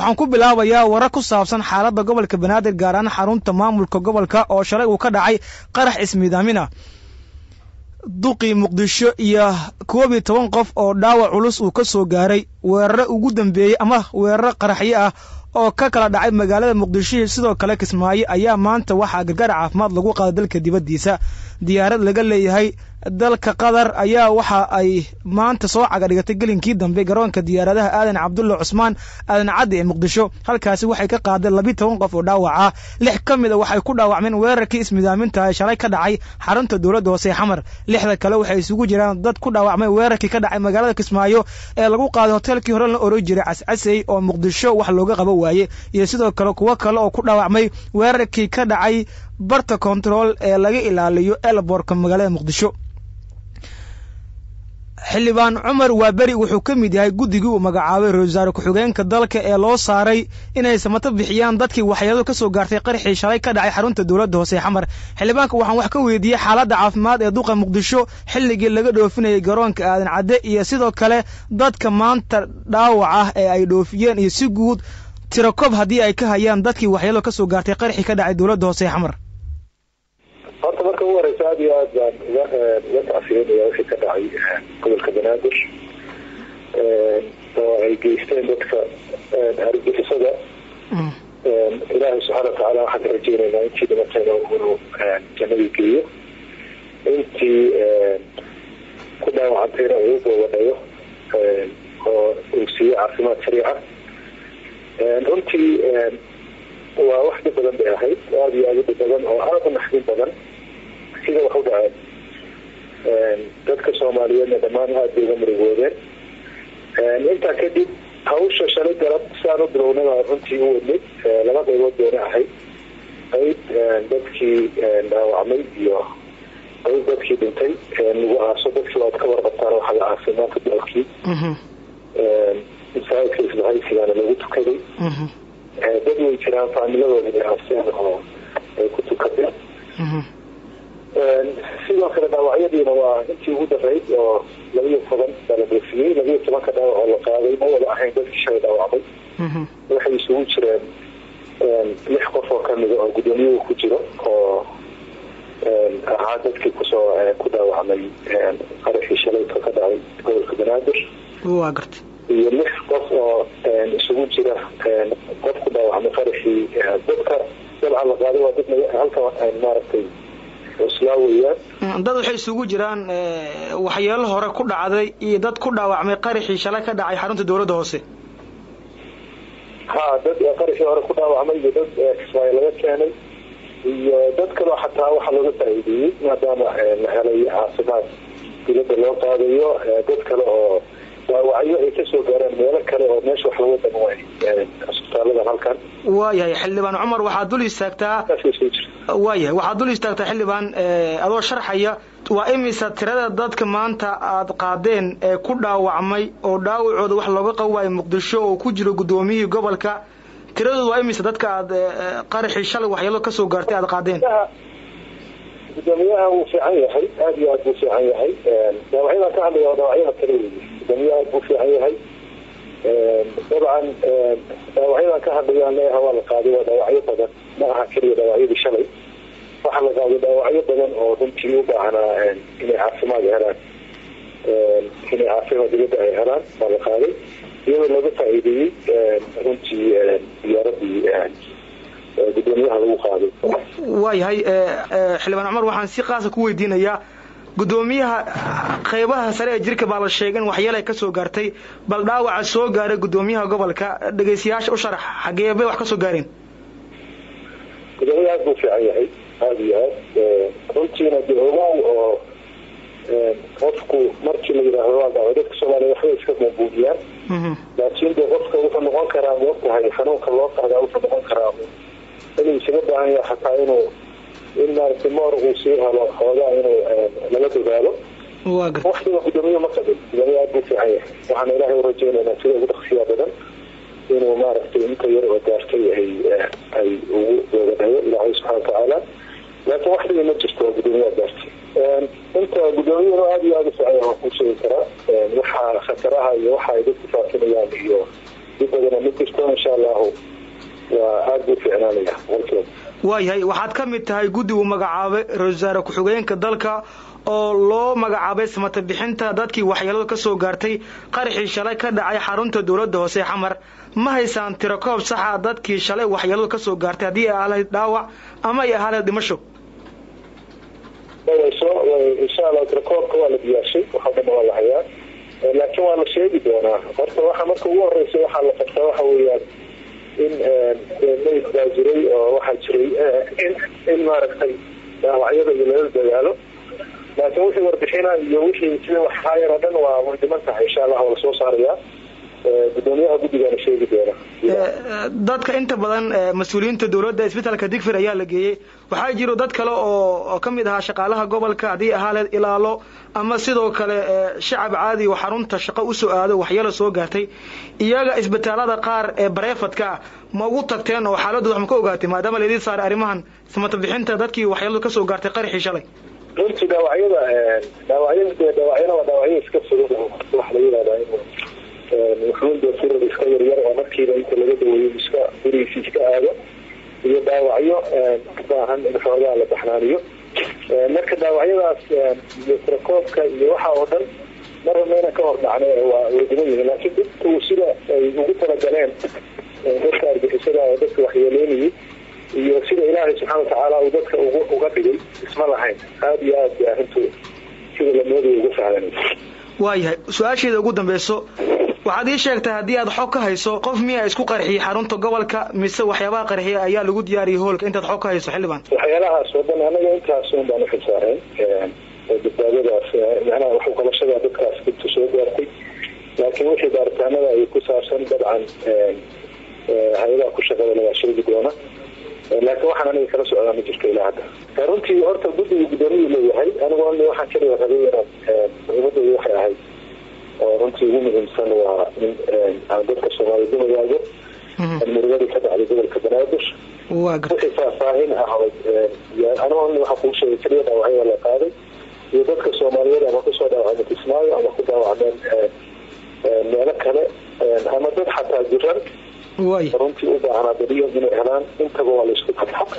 waxaan ku bilaabayaa warar ku saabsan xaaladda gobolka banaadir gaar ahaan xarunta maamulka gobolka oo shalay uu ka dhacay qarax ismiidaamina duqii muqdisho iyo koob iyo toban qof oo dhaawac culus uu ka soo gaaray weeraro ugu dambeeyey ama weeraro qaraxyo ah oo ka kala dhacay magaalada muqdisho iyo sidoo kale kismaayo ayaa maanta waxaa gargaar caafimaad lagu qaaday dalka dibaddiisa diyaarad laga leeyahay dalka qatar ayaa waxa ay maanta soo cagadhigatay gelinkii dambe garoonka diyaaradaha aadan cabdulla cusmaan aadan caddi ee muqdisho halkaasi waxay ka qaadeen labiyi toban qof oo dhaawaca lix ka mid a waxay ku dhaawacmeen weerarkii ismidaaminta ee shalay ka dhacay xarunta dowladda hoose ee xamar lixda kale waxay isugu jiraan dad ku dhaawacmay weerarkii ka dhacay magaalada kismaayo ee lagu qaaday hoteelkii hore la oran jiray cascasey oo muqdisho wax looga qabo waaye iyo sidoo kale kuwo kale oo ku dhaawacmay weerarkii ka dhacay barta kontarool ee laga ilaaliyo elborka magaalada muqdisho xildhibaan cumar waaberi wuxuu ka mid yahay guddigii uu magacaabay ra-isul wasaare ku-xigeenka dalka ee loo saaray inay samato bixiyaan dadkii waxyeeladu ka soo gaartay qarxii shalay ka dhacay xarunta dowladda hoose ee xamar xildhibaanka waxaan wax ka weydiiyey xaaladda caafimaad ee duqa muqdisho xilligii laga dhoofinayay garoonka aadan cadde iyo sidoo kale dadka maanta dhaawac ah ee ay dhoofiyeen iyo si guud tirakob haddii ay ka hayaan dadkii waxyeeladu ka soo gaartay qarxii ka dhacay dowladda hoose ee xamar horta marka ugu horeysa aad iyo aad baan uga uga tacsiyanaya wixii ka dhacay gobolka banaadir oo ay geysteen dadka argixisada ilaahay subxaana watacaala waxaan ka rajeynaynaa intii dhimatayna inuu jannadii geeyo intii ku dhaawacantayna uu boobadhayo oo uu siiyo caafimaad sariica runtii waa wax dhib badan bay ahayd aada iyo aada u dhib badan oo aada u naxdin badan sida wax u dhaceen dadka soomaaliyeedna dhammaan aada bay uga murigoodeen intaa kadib hawsha shalay galab siaan u bilownaba runtii u wadnay laba qaybood bayna ahayd qayb dadkii dhaawacmay iyo qayb dadkii dhintay lagu aaso dadkii waad ka warqabtaan waxa la aasay maanta dalkii masaajidka isbahaysigaana lagu tukaday dad way jiraan faamiladooda ay aaseen oo ay ku tukadeen sidoo kale dhaawacyadiina waa intii ugu darayd oo labaiyo toban baa la dhoofiyey labaiyo tobanka dhaawac oo la qaaday ma wada ahayn dadkii shalay dhaawacmay waxay isugu jireen lix qof oo kamida oo guddoomiyuhu ku jiro oo ahaa dadkii kusoo ku dhaawacmay qaraxii shalayka ka dhacay gobolka banaadir waa gartay iyo lix qof oo isugu jira qof ku dhaawacmay qaraxii dadka dabcan la qaaday waa dad halka maaragtay cuslaa weeyaan dad waxay isugu jiraan waxyeelo hore ku dhacday iyo dad ku dhaawacmay qaraxii shalay ka dhacay xarunta dowladda hoose ha dad qaraxii hore ku dhaawacmay iyo dad kismaayo laga keenay iyo dad kaloo xataa waxaa looga faa'iideeyey maadaama la helay caafimaad dibadda loo qaadayo dad kale oo dhaawacyo ay kasoo gaaraan meelo kale oo meesha wax laga damo isbitaaladan halkan waayahay xildhibaan cumar waxaad dul istaagtaa waayahay waxaad dul istaagtaa xildhibaan adoo sharxaya waa imisa tirada dadka maanta aad qaadeen ee ku dhaawacmay oo dhaawacooda wax looga qabo waayo muqdisho oo ku jiro guddoomiyihii gobolka tiradooda waa imisa dadka aad qaraxii shalay waxyeelo kasoo gaartay aad qaadeen gudoomiyaha wuu fiican yahay aada iyo aad buu fiican yahay dhaawacyadan ka hadlaya waa dhaawacyada kale wey gudoomiyaha aad buu fiican yahay dabcan dhaawacyadan ka hadlayaan leeyaha waa la qaaday waa dhaawacyo badan ma aha keliya dhaawacyadii shalay waxaa la qaaday dhaawacyo badan oo runtii u baahnaa inay caafimaad helaan inay caafimaad dibadda ay helaan waa la qaaday iyadoo looga faa'iideeyey runtii diyaaradii gudoomiyaha lagu qaaday waayahay xildhibaan cumar waxaan si qaasa ku weydiinayaa guddoomiyaha qeybaha sare ee jirka baa la sheegay in waxyeel ay ka soo gaartay bal dhaawaca soo gaaray guddoomiyaha gobolka dhegeystayaasha u sharax xagee bay wax ka soo gaareen gudoomiyaha aad buu fiican yahay aada iyo aad runtiina de ogow oo qofku markii la yidhaahdo waa dhaawac dadka soomaaliya waxbay iska buunbuuniyaan laakiin de qofka wuxuu noqon karaa moogtahay xanuunka loo qaadaa wuxuu noqon karaa inuu isaga baahan yahay xataa inuu in maaragtay moor uu sii helo xoogaa inuu lala dadaalo waktiga gudoomiye ma qabin gudoomiye aad buu fiican yahay waxaana ilaahay u rajeynaynaa sida ugu dhaqsiyaa badan inuu maaragtay inta yar oo gaartay ay ay ugu doogadayo ilaahay subxana watacaala laakiin waxdii ma jirto oo gudoomiyaa gaartay inta gudoomiyahuna aada iyo aada u fiican yahay waan kuu sheegi karaa waxaa khataraha iyo waxa ay dadku faafinayaan iyo dib badana ma jirto insha allahu waa aada buu ficnaanaya halkeeda waayahay waxaad ka mid tahay guddi uu magacaabay ra-isul wasaare ku-xigeenka dalka oo loo magacaabay samata bixinta dadkii waxyeelada ka soo gaartay qaraxii shalay ka dhacay xarunta dowladda hoose xamar ma haysaan tirakoob saxa dadkii shalay waxyeelada ka soo gaartay haddii ay ahaalayd dhaawac ama ay ahaalayd dhimasho wayso insha allah tirakoobka waa la diyaashay waxoo dhan waa la hayaa laakiin waa la sheegi doonaa horta waxa marka ugu horeysa waxaa la qabtaa waxa weeyaan in mayd baa jiray oo waxaa jiray in in maaragtay dhaawacyada iyo lala dadaalo laakiin wixii warbixina iyo wixii sida waxhaayar oo dhan waa way dhiman tahay insha allah waa lasoo saarayaa gudoomiyaha guddigaana sheegi doona dadka inta badan mas-uuliyiinta dowladda isbitaalka digfir ayaa la geeyey waxaa jiro dad kale oo ka mid ahaa shaqaalaha gobolka haddii ahaaleed ilaalo ama sidoo kale shacab caadi oo xarunta shaqo usoo aado waxyeelo soo gaartay iyaga isbitaalada qaar ee bareefadka ah ma ugu tagteen oo xaaladooda wax ma ka ogaatay maadaama laydin saaray arrimahan samata bixinta dadkii waxyeeladu kasoo gaartay qaraxii shalay runtii dhaawacyada dhaawacyada dee dhaawacyana waa dhaawacyo iska fudud waxa la yihahdaa in wuxuun dee firad iska yaryar oo markiiba inta laga daweeyo iska gurigiisa iska aado iyo dhaawacyo u baahan in xoogaa la baxnaaniyo marka dhaawacyadaas iyo tirakoobka iyo waxa oo dhan marba mayna ka hor dhacna waa way dhiman yihiin laakiin dadku sida ay ugu talagaleen dadka argixisada oo dadka waxyeeleynayay iyo sida ilaahay subxaana watacaala uu dadka ugu uga dhigay isma lahayn aada iyo aad bay arrintu sida la moodaya ugu sahlanaysa waayahay su-aasheeda ugu dambeyso waxaad ii sheegtay haddii aad xog ka hayso qof miyaa isku qarxiyey xarunta gobolka mise waxyaabaha qarxiya ayaa lagu diyaariyey hoolka intaad xog ka hayso xildhibaan waxyaalahaas oo dhan anaga intaas un baan uxilsaareen badbaadadaas macnaha waxu qabashada dadkaas dibta soo gaartay laakiin wixii baaritaanada ay ku saabsan dabcan hay-adaha ku shaqada waa sheegi doona laakiin waxaan aniga kala socdaa ma jirto ilaa hadda runtii horta guddiga gudoomiyuu leeyahay anigu ani waxaan kaliya rabay inaan muhiimadooda waxay ahayd oo runtii ugu muhiimsan waa in aan dadka soomaaliyed u wadaago murugadii ka dhacday gobolka banaadir wixii faahfaahin ah anigu ani waxaa kuu sheegay kaliya dhaawacyada la qaaday iyo dadka soomaaliyeed ama kusoo dhaawacmay kismaayo ama ku dhaawacmeen meelo kale ama dad xataa jiran runtii u baahnaa beriyo inay helaan intaba waa laisku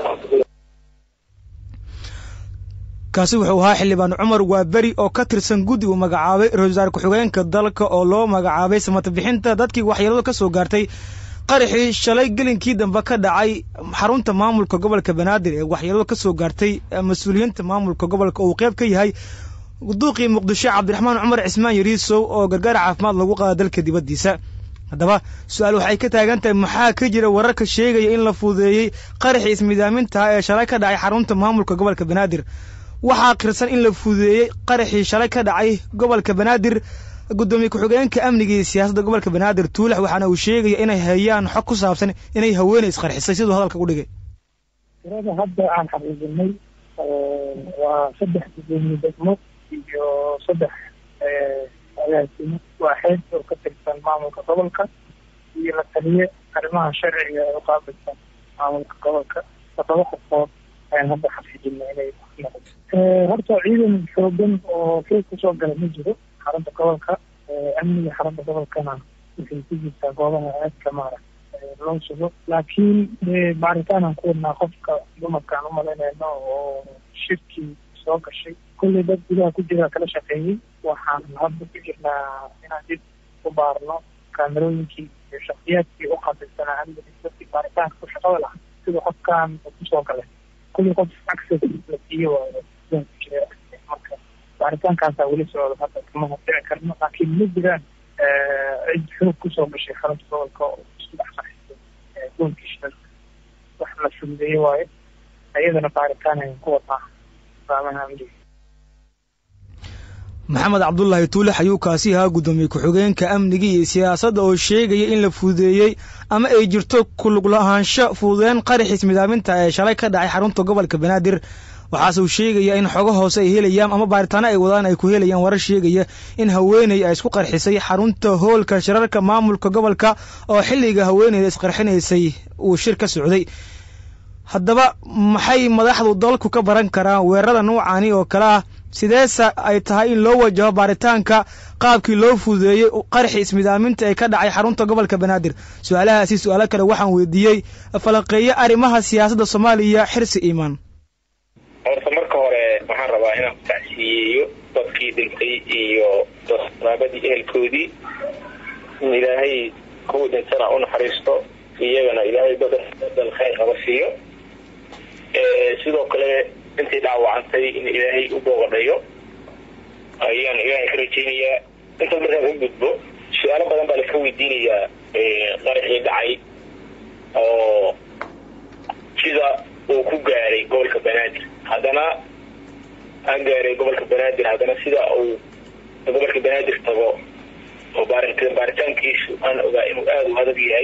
kaasi wuxuu ahaa xildhibaan cumar waa beri oo ka tirsan guddi uu magacaabay ra-isul wasaare ku-xigeenka dalka oo loo magacaabay samata bixinta dadkii waxyeeladu ka soo gaartay qaraxii shalay gelinkii dambe ka dhacay xarunta maamulka gobolka banaadir ee waxyeeladu ka soo gaartay mas-uuliyiinta maamulka gobolka uu qeyb ka yahay duuqii muqdisho cabdiraxmaan cumar cismaan yariisow oo gargaar caafimaad lagu qaada dalka dibaddiisa haddaba su-aal waxay ka taagan tahay maxaa ka jira wararka sheegaya in la fududeeyey qaraxii ismidaamintaha ee shalay ka dhacay xarunta maamulka gobolka banaadir waxaa qirsan in la fududeeyey qaraxii shalay ka dhacay gobolka banaadir guddoomiye ku-xigeenka amniga iyo siyaasadda gobolka banaadir tuulax waxaana uu sheegaya inay hayaan xog ku saabsan inay haweeney isqarxisay siduu hadalka u dhigay tirada hadda aan xaqiijinay waa saddex gudoomiye degmo iyo saddex agaasimo waaxeed oo ka tirsan maamulka gobolka iyo la taliye arrimaha sharciga ee uqaabilsan maamulka gobolka todoba qofood ayaan hadda xaqiijinay inay horta ciidan xoogan oo kees kusoo gala ma jiro xarunta gobolka amniga xarunta gobolkana waxay ku jirtaa goobaha aadka maara loo sugo laakiin baaritaanaan ku wadnaa qofka dumarkaan umalaynayno oo shirkii soo gashay kulley dad gudaha ku jira kala shaqeeyey waxaan hadda ku jirnaa inaan dib u baarno kaamerooyinkii iyo shaksiyaadkii u qabilsanaa amniga dadkii baaritaanka ku shaqada lahaa sida qofkan kusoo galay kulley qof access la siiyo waayo gudaha ku jira marka baaritaankaasa weli socda hadda kama hordici karno laakiin ma jiraan cid xoog kusoo gashay xarunta gobolka oo isku dhex qarxisay goolkii shirarka wax la fududeeye waayo ayadana baaritaan ayaan ku wadnaa saamaha amniga maxamed cabdulaahi tuulax ayuu kaasi ahaa guddoomiye ku-xigeenka amniga iyo siyaasadda oo sheegaya in la fududeeyey ama ay jirto kulug la-ahaansho fududeen qaraxiis midaaminta ee shalay ka dhacay xarunta gobolka banaadir waxaase uu sheegaya in xogo hoose ay helayaan ama baaritaano ay wadaan ay ku helayaan warar sheegaya in haweeney ay isku qarxisay xarunta hoolka shirarka maamulka gobolka oo xilliga haweeneyda isqarxinaysay uu shir ka socday haddaba maxay madaxdu dalku ka baran karaan weerarada nuucaani oo kale ah sideese ay tahay in loo wajaho baaritaanka qaabkii loo fududeeyey qaraxii ismidaaminta ee ka dhacay xarunta gobolka banaadir su-aalahaasi su-aalo kale waxaan weydiiyey falanqeeye arrimaha siyaasadda soomaaliya xirsi iimaan horta marka hore waxaan rabaa inaan ku tacsiyeeyo dadkii dhintay iyo qaraabadii ehelkoodii in ilaahay kuwa dhintana u naxariisto iyagana ilaahay badal badal khayr haba siiyo sidoo kale intii dhaawacantay in ilaahay u boogadhayo ayaan ilaahay ka rajeynayaa inta markaan u gudbo su-aalo badan baa laska weydiinayaa qaraxii dhacay oo sida uu ku gaaray gobolka banaadir haddana aan gaaray gobolka banaadir haddana sida uu gobolka banaadir tago oo baaritaankiisu aan ogaa inuu aada u adag yahay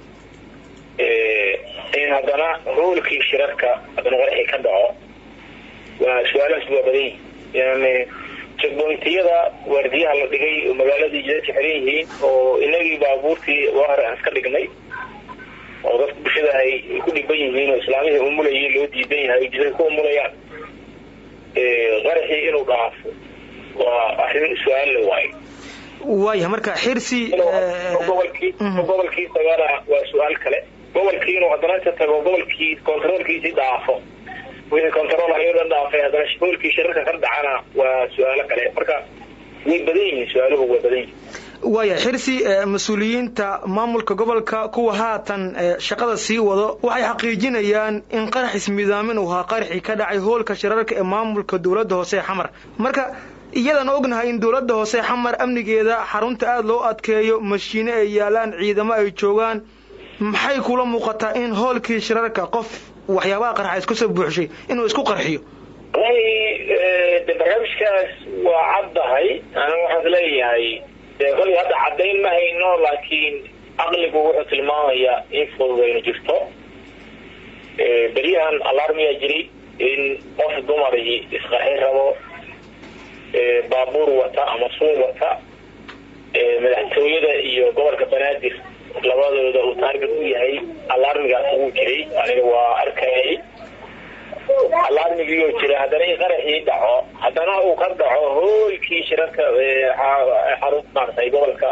in haddana hoolkii shirarka haddana qaraxii ka dhaco waa su-aalahaas waa badan yihin yani jegbointiyada waardiyaha la dhigay oo magaaladii jidadka xiran yihiin oo inagii baabuurtii hore aan iska dhignay oo dadka bulshada ay ku dhiban yihiin oo islaamihii umulayay loo diidan yahay jidadka ku umulayaan qaraxii inuu dhaafo waa arrin su-aal la waayo waayah marka xirsi gobolkii gobolkii tagana waa su-aal kale gobolkii inuu haddana inta tago gobolkii controolkiisii dhaafo wixii control ayoo dhan dhaafay haddana hoolkii shirarka ka dhacana waa su-aalo kale marka way badan yihiin su-aaluhu waa badan yihin waaya xirsi mas-uuliyiinta maamulka gobolka kuwa haatan shaqada sii wado waxay xaqiijinayaan in qarax ismidaamin uu ahaa qaraxii ka dhacay hoolka shirarka ee maamulka dowladda hoose ee xamar marka iyadan ognahay in dowladda hoose xamar amnigeeda xarunta aada loo adkeeyo mashiine ay yaalaan ciidamo ay joogaan maxay kula muuqataa in hoolkii shirarka qof waxyaabaha qarxa isku soo buuxshay inuu isku qarxiyo wallahi de barnaamijkaas waa caddahay anigu waxaan isleeyahay de kolay hadda caddayn ma hayno laakiin caqligu wuxuu tilmaamayaa in fududaynu jirto beryahan alarmiyaa jiray in qof dumarii isqarxin rabo baabuur wata ama suun wata madaxtooyada iyo gobolka banaadir labadooda uu taarget u yahay alarmigaas ugu jiray aniga waa arkayay alarmigii oo jira haddana in qaraxii dhaco haddana uu ka dhaco hoolkii shirarka xarun maaratay gobolka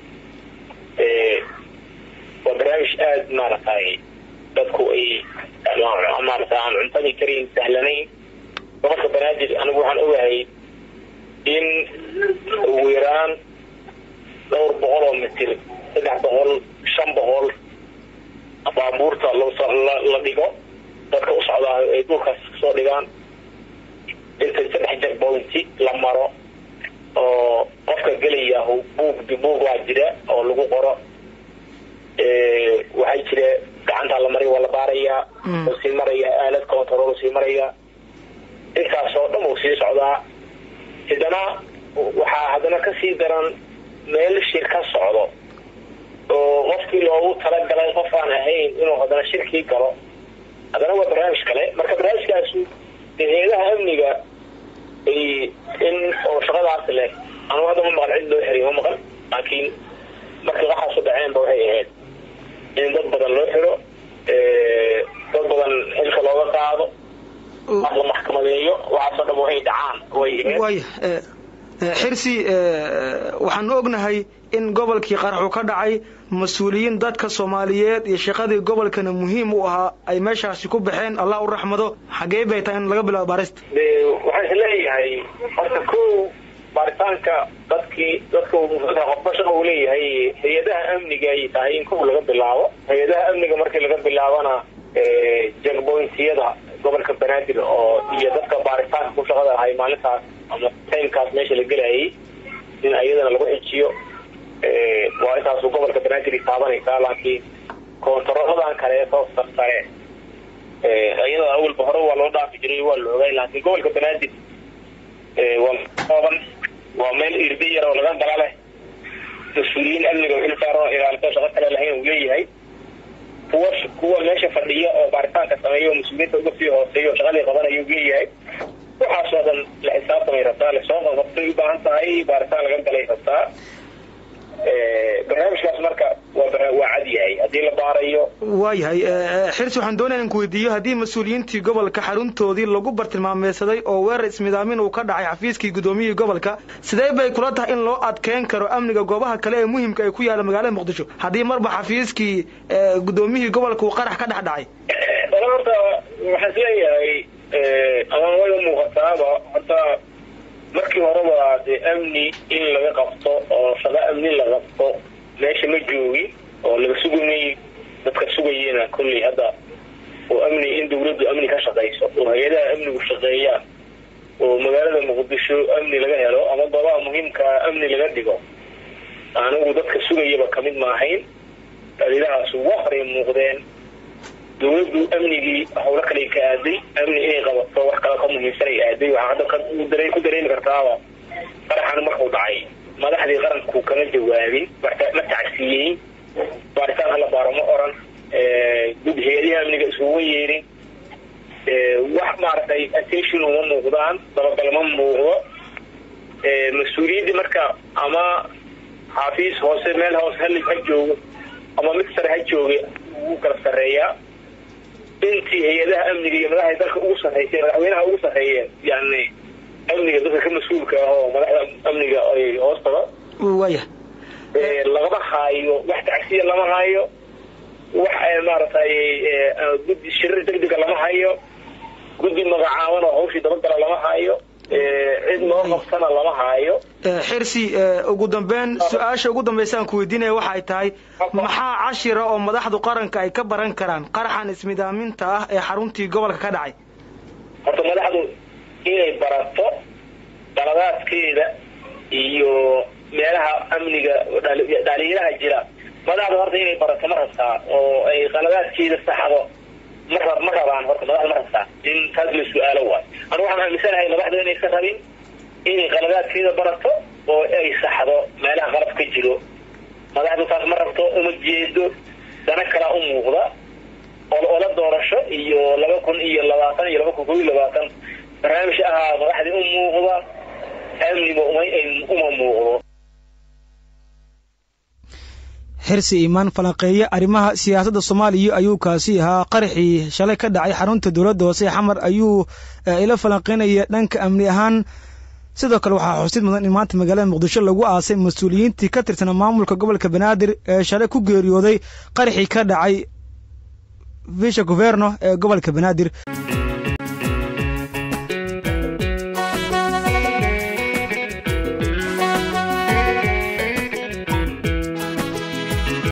waa barnaamij aada maaratay dadku ay maarata aan cuntadii karin sahlanayn gobolka banaadir anigu waxaan ogahay in ugu yaraan dhowr boqol oo mitir saddex boqol shan boqol baabuurta la dhigo dadka u socdaa ay dhulkaas kasoo dhigaan inta saddex jar bointi la maro oo qofka gelaya buug buug waa jira oo lagu qoro waxaa jira gacantaa la mariya waa la baarayaa uu sii maraya aalad control sii maraya intaas oo dhan uu sii socdaa haddana waxaa haddana kasii daran meel shir ka socdo oo qofkii loogu talagalay qof aan ahayn inuu haddana shirkii galo haddana waa barnaamij kale marka barnaamijkaasu hay-adaha amniga ay in oo shaqadaas leh anugu hadda ma maqan cid loo xiriy ma maqan laakiin markii waxaasu dhaceenba waxay ahayd in dad badan loo xiro dad badan xilka looga qaado la maxkamadeeyo waxaasoo dhan waxay dhacaan way ahayd waaya xirsi waxaanu ognahay in gobolkii qaraxu ka dhacay mas-uuliyiin dadka soomaaliyeed iyo shaqadii gobolkana muhiim u ahaa ay meeshaasi ku baxeen allah u raxmado xagee bay tahay in laga bilaabo baarista de waxaan isleeyahay horta kow baaritaanka dadkii dadka qofba shaqa uu leeyahay hay-adaha amniga ay tahay in kow laga bilaabo hay-adaha amniga markii laga bilaabana jagbointiyada gobolka banaadir oo iyo dadka baaritaanka ku shaqada ahay maalintaas ama timekaas meesha la gelayay in iyadana lagu xijiyo waa intaasu gobolka banaadir taabanaysaa laakiin koontarooladan kale soo sarsare iyadoo awalba hore waa loo dhaafi jiray waa la ogay laakiin gobolka banaadir waa kooban waa meel irdi yar oo laga gala leh mas-uuliyiin amniga xil saaran ilaalito shaqo kale lahayn uu leeyahay kuwa kuwa meesha fadhiya oo baaritaanka sameeya oo mas-uuliyiinta uga sii hooseeya oo shaqadii qabanaya uu leeyahay waxaasoo dhan la xisaabtamay rabtaa lasoo qabqabtay u baahan tahay baaritaan laga galay rabtaa barnaamijkaas marka waa waa cad yahay haddii la baarayo waayahay xirsi waxaan doonaya in ku weydiiyo haddii mas-uuliyiintii gobolka xaruntoodii lagu bartilmaameysaday oo weerar ismidaamin uu ka dhacay xafiiskii guddoomiyihii gobolka sidee bay kula tahay in loo adkeyn karo amniga goobaha kale ee muhimka ay ku yaalla magaalada muqdisho haddii marba xafiiskii guddoomiyihii gobolka uu qarax ka dhex dhacay wala horta waxaan isleeyahay ama wayga muuqataaba horta markii horeba dee amni in laga qabto oo shaqo amni la qabto meesha ma joogin oo laga sugayay dadka sugayena kolley hadda oo amni in dawladdu amni ka shaqayso oo hay-adaha amnigu shaqeeyaan oo magaalada muqdisho amni laga helo ama goobaha muhiimkaa amni laga dhigo anigu dadka sugayaba kamid maahayn daliilahaas ugu horay muuqdeen dawladdu amnigii hawlo kale ka aaday amni inay qabato wax kale ka muhiimsanay aaday waxaa hadda ku dareemi kartaaba qaraxan markuu dhacay madaxdii qaranku kama jawaabin ma tacsiiyeyn baaritaan hala baaro ma oran gud hay-adihi amniga isuguma yeerin wax maaragtay attention uma muuqdaan dabagal ma muuqdo mas-uuliyaddii marka ama xafiis hoose meel hoose hal ha joogo ama mid sare ha jooga ugu kala sarreeyaa intii hay-adaha amniga iyo madaxda dalka ugu sarreysay madaxweynaha ugu sarreeyeen yani amniga dadka ka mas-uulka ah oo madaxda amniga ay hoostada waya lagama haayo wax tacsiya lama hayo wax maaragtay guddi shirir degdega lama hayo guddi magacaaban oo hawshii dabagala lama hayo cid loo qabtana lama haayo xirsi ugu dambeyn su-aasha ugu dambeysaan ku weydiinaya waxay tahay maxaa cashira oo madaxdu qaranka ay ka baran karaan qaraxan ismidaaminta ah ee xaruntii gobolka ka dhacay horta madaxdu inay barato daladaadkeeda iyo meelaha amniga dhalinyaraha jira madaxdu horta inay barato ma rabtaa oo ay qaladaadkeeda saxdo ma rab ma rabaan horta madaxda ma rabtaa in taas la su-aalo waay anu waxaan aaminsanahay madaxdu inaysan rabin inay qaladaadkeeda barato oo ay saxdo meelaha qalab ka jiro madaxdu taas ma rabto uma jeedo dana kalaa u muuqda ola doorasho iyo laba kun iyo labaatan iyo laba kun kob iyo labaatan barnaamij ahaa madaxdii u muuqda amniga uma muuqdo xirsi imaan falanqeeye arrimaha siyaasadda soomaaliya ayuu kaasi ahaa qaraxii shalay ka dhacay xarunta dowladda hoose xamar ayuu ila falanqeynaya dhanka amni ahaan sidoo kale waxaa xusid mudan in maanta magaalada muqdisho lagu aasay mas-uuliyiintii ka tirsanaa maamulka gobolka banaadir ee shalay ku geeriyooday qaraxii ka dhacay visha governo ee gobolka banaadir